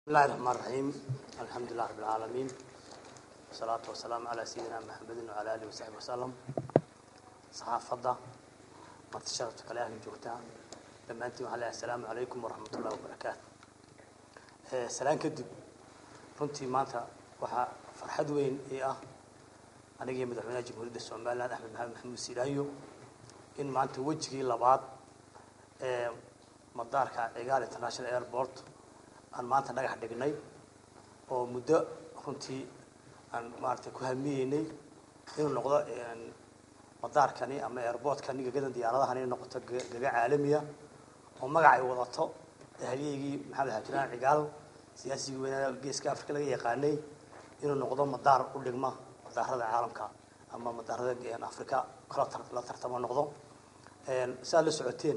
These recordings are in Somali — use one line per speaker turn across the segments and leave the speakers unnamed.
bismillahi raxmaan raxiim alxamdulilah rabi alcaalamiin wasalaatu wasalaamu calaa sayidina maxamedin wacala alihi wasaxbi wasalam saxaafadda marti sharafta kale ahla joogtaa dhammaantiin waxaa leeyahay asalaamu calaykum waraxmat ullahi wabarakaatu salaan kadib runtii maanta waxaa farxad weyn ii ah anigii madaxweynaha jamhuuriyadda somaliland axmed maxamed maxamuud siidaayo in maanta wejigii labaad ee madaarka cigaal international airport aan maanta dhagax dhignay oo muddo runtii aan maaragtay ku hamiyeynay inuu noqdo madaarkani ama airportkani gagadan diyaaradahan inay noqoto gaga caalamiya oo magac ay wadato ahliyeygii maxamed xaajiraan cigaal siyaasigii weynaa geeska africa laga yaqaanay inuu noqdo madaar u dhigma madaarada caalamka ama madaarada africa kala la tartamo noqdo siaad la socoteen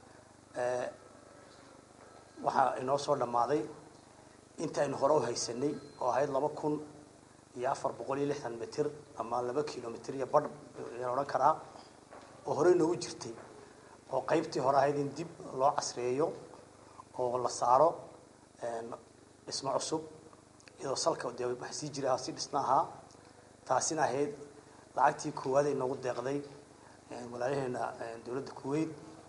waxaa inoo soo dhammaaday inta aynu hore u haysanay oo ahayd laba kun iyo afar boqol iyo lixdan mitir ama laba kilomitr iyo badh ayaan odhan karaa oo horey noogu jirtay oo qaybtii hore ahayd in dib loo casreeyo oo la saaro dhismo cusub iyadoo salka dee wax sii jira si dhisna ahaa taasina ahayd lacagtii koowaad ay noogu deeqday walaalaheena dowladda kuwait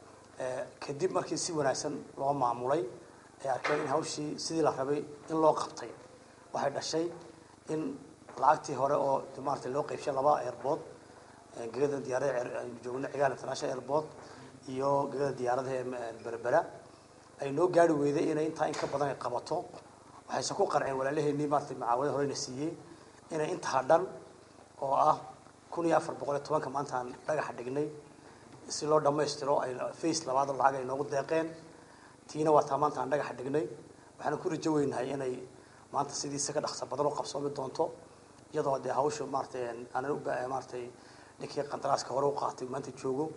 kadib markii si wanaagsan loo maamulay ay arkeen in hawshii sidii la rabay in loo qabtay waxay dhashay in lacagtii hore oo maarata loo qaybshay laba airbood gegada diyaarada aynu joogno cigaal international airport iyo gegada diyaaradaha berbera ay noo gaari weyday inay intaa in ka badan ay qabato waxayse ku qanceen walaalaheenii maarata macaawada horeyna siiyey inay intaa dhan oo ah kun iyo afar boqol iyo tobanka maanta aan dhagaxa dhignay si loo dhammaystiro ay face labaad lacag ay noogu deeqeen tiina waa taa maanta aan dhagaxa dhignay waxaana ku rajo weynahay inay maanta sidiisa ka dhaqsa badan u qabsoomi doonto iyadoo dee hawsha maaratay aanan u maaratay ninkii qandaraaska hore u qaatay maanta joogo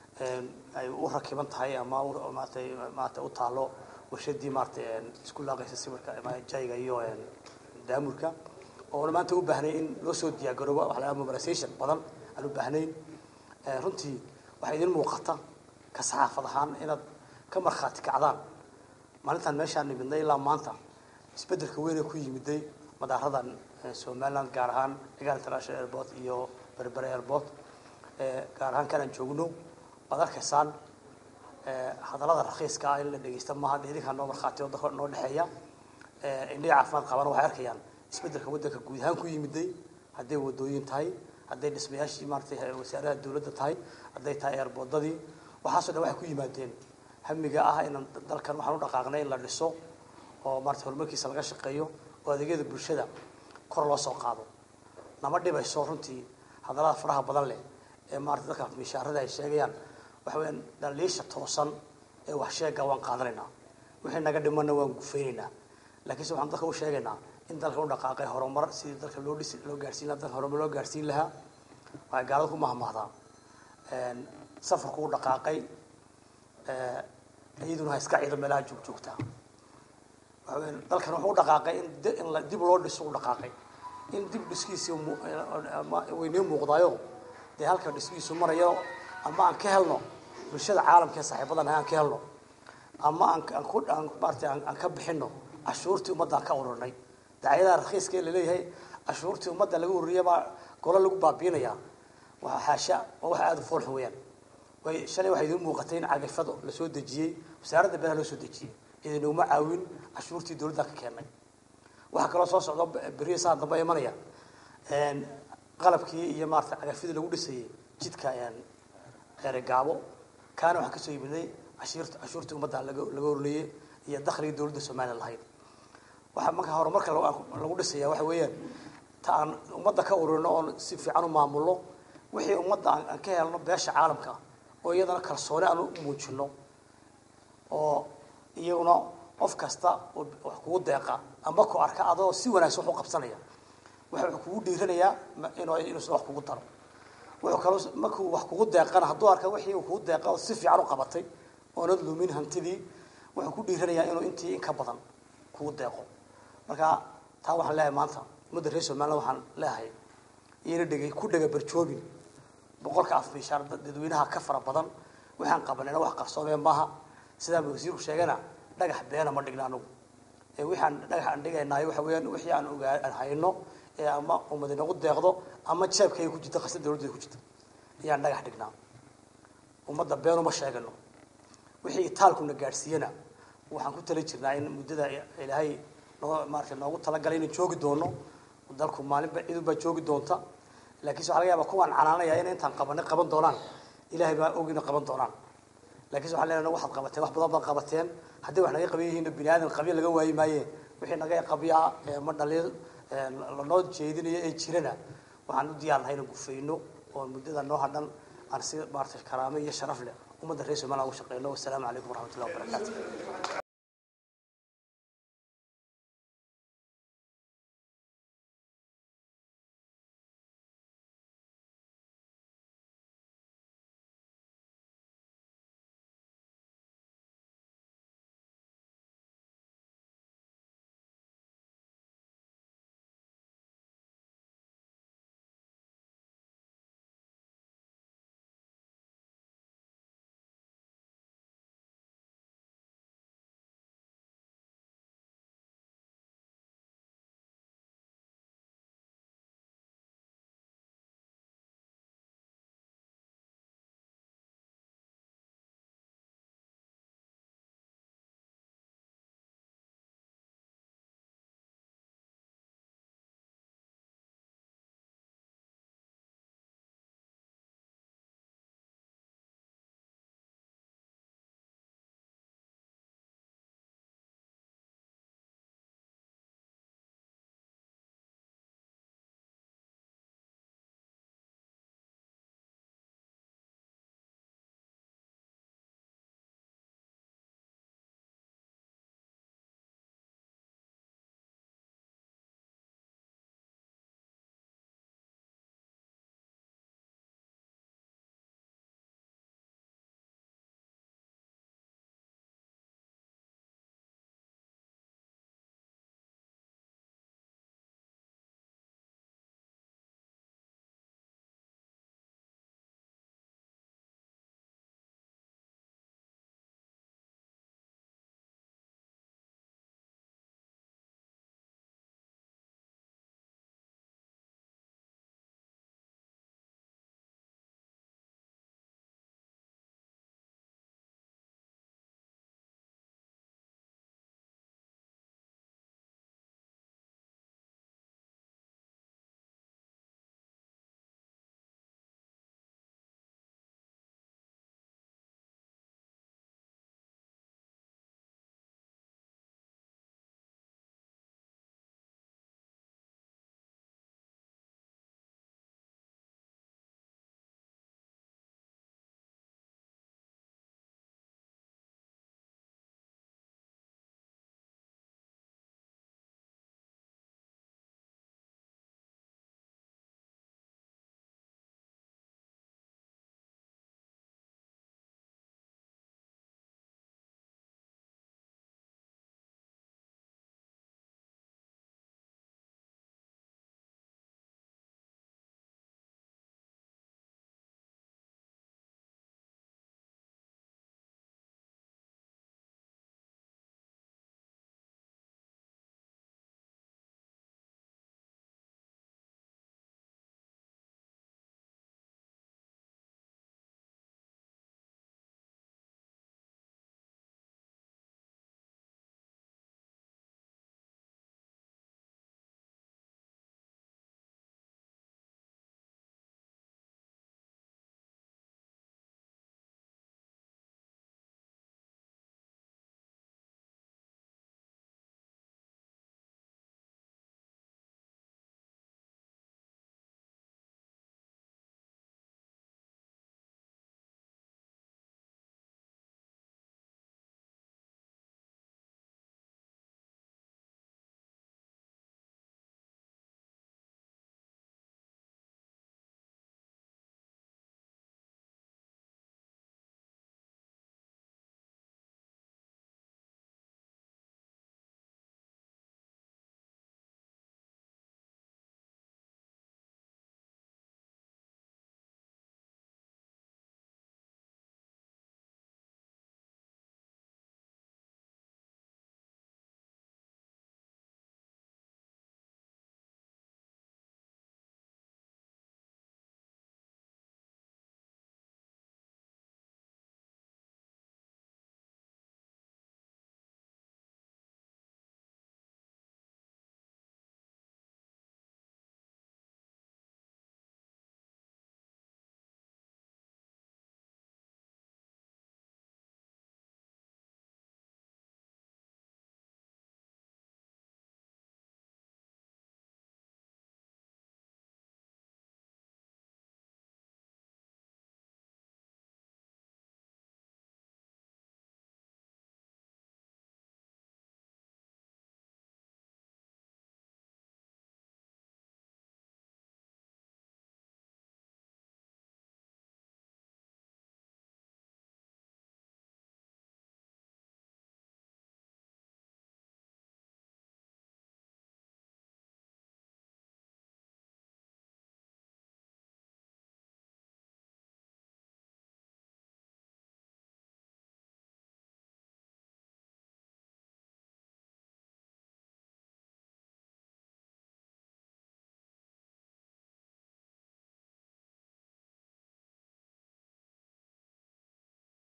ay u rakiban tahay ama maaratay maarata u taalo warshadii maaratay isku laaqaysa sawirka jayga iyo daamurka oona maanta u baahnay in loo soo diyaargaroobo waxa la mobilization badan aan u baahnayn runtii waxaa idin muuqata ka saxaafad ahaan inaad ka markhaati kacdaan maalintaan meeshaan nimidnay ilaa maanta isbeddelka weyn ee ku yimiday madaaradan somaliland gaar ahaan cigaal international airport iyo berbere airport gaar ahaan kanaan joogno waad arkaysaan hadallada rakhiiska ah in la dhegeysta maaha de idinkaa noo markhaati oo noo dhexeeya indhihi caafimaad qabana waxay arkayaan isbeddelka waddanka guud ahaan ku yimiday hadday wadooyin tahay hadday dhismayaashii maaratay wasaaraha dawladda tahay hadday tahay eerboodadii waxaaso dhan waxay ku yimaadeen hamiga ah inaan dalkan waxaan u dhaqaaqnay in la dhiso oo maarata horumarkiisa laga shaqeeyo oo adeegyada bulshada kor loo soo qaado nama dhibayso runtii hadallada faraha badan leh ee maarata dadka mishaarada ay sheegayaan waxa weyaan dhaliisha toosan ee wax sheega waan qaadanaynaa wixii naga dhimana waan gufaynaynaa laakiinse waxaan dadka u sheegaynaa in dalka u dhaqaaqay horumar sidii dalka loo dhisi loo gaarsiin lahaa dalka horumar loo gaarsiin lahaa waxay gaalada ku mahmahdaa safarku u dhaqaaqay iyaduna ha iska ciido meelaha joog joogtaa waxa weya dalkan wuxuu u dhaqaaqay in in la dib loo dhiso u dhaqaaqay in dib dhiskiisi waynii muuqdaayo dee halka dhiskiisu marayo ama aan ka helno bulshada caalamka ee saaxiibadan aan ka helno ama aan aan ku aan maarata aan ka bixino cashuurtii ummadda aan ka ururinay dacyadaha rakhiiska ee laleeyahay cashuurtii ummadda laga ururiya baa golo lagu baabiinayaa waa xaasha waa wax aada u foolxun weeyaan way shalay waxay idiin muuqatay in cagafado lasoo dejiyey wasaaradda beeraha loo soo dejiyey idinuguma caawin cashuurtii dawladda ka keennay waxaa kaloo soo socda beriya saa dambe imanaya qalabkii iyo maarata cagafyadii lagu dhisayey jidka eregaabo kaana waxaa kasoo yimiday cashiirta cashuurtii ummadda laga laga ururiyey iyo dakhligii dawladda somaliya lahayd waxaa marka horumarka lagu dhisaya waxa weeyaan ta aan ummadda ka ururino oon si fiican u maamulno wixii ummadda aan ka helno beesha caalamka oo iyadana kalsooni aan u muujino oo iyaguna qof kasta wax kugu deeqa amba ku arka adoo si wanaagsan wax u qabsanaya wuxuu kugu dhiiranayaa inuu inuusan wax kugu daro wuxuu kaloo markuu wax kugu deeqana hadduu arka wixii uu kugu deeqa oo si fiican u qabatay oonad lumin hantidii wuxuu ku dhiiranayaa inuu intii in ka badan kugu deeqo marka taa waxaan leeyahay maanta ummadda reer somaliland waxaan leeyahay iyana dhegay ku dhega barjoobin boqolka af mishaar dadweynaha ka fara badan waxaan qabanayna wax qarsoomeen maaha sidaa wasiirku sheegana dhagax beena ma dhigna anugu waxaan dhagax aan dhigaynaay waxa weeyaan wixii aan ogaa aan hayno ee ama ummad inagu deeqdo ama jeebkayga ku jirta qasad dawladda ku jirta ayaan dhagax dhignaa ummadda been uma sheegano wixii itaalkuna gaadhsiiyana waxaan ku tala jirnaa in muddada ilaahay noo maarata noogu talagalay inaan joogi doono dalku maalinba cidunbaa joogi doonta laakiinse waxa laga yaabaa kuwaan canaanaya in intaan qabanay qaban doonaan ilaahay baa ogina qaban doonaan lakiinse waxaan leenahay waxaad qabateen wax badan baad qabateen haddii wax naga qaban yihiin bini aadan qabiil laga waayi maaye wixii naga qabyaa ma dhaliil lanoo jeedinayo ee jirana waxaan u diyaarnahay inaan gufayno oo muddada noo hadhan aan si maarata karaamo iyo sharaf leh ummadda reer somaliland ugu shaqeyno wasalaamu calaykum waraxmatullahi wabarakaatu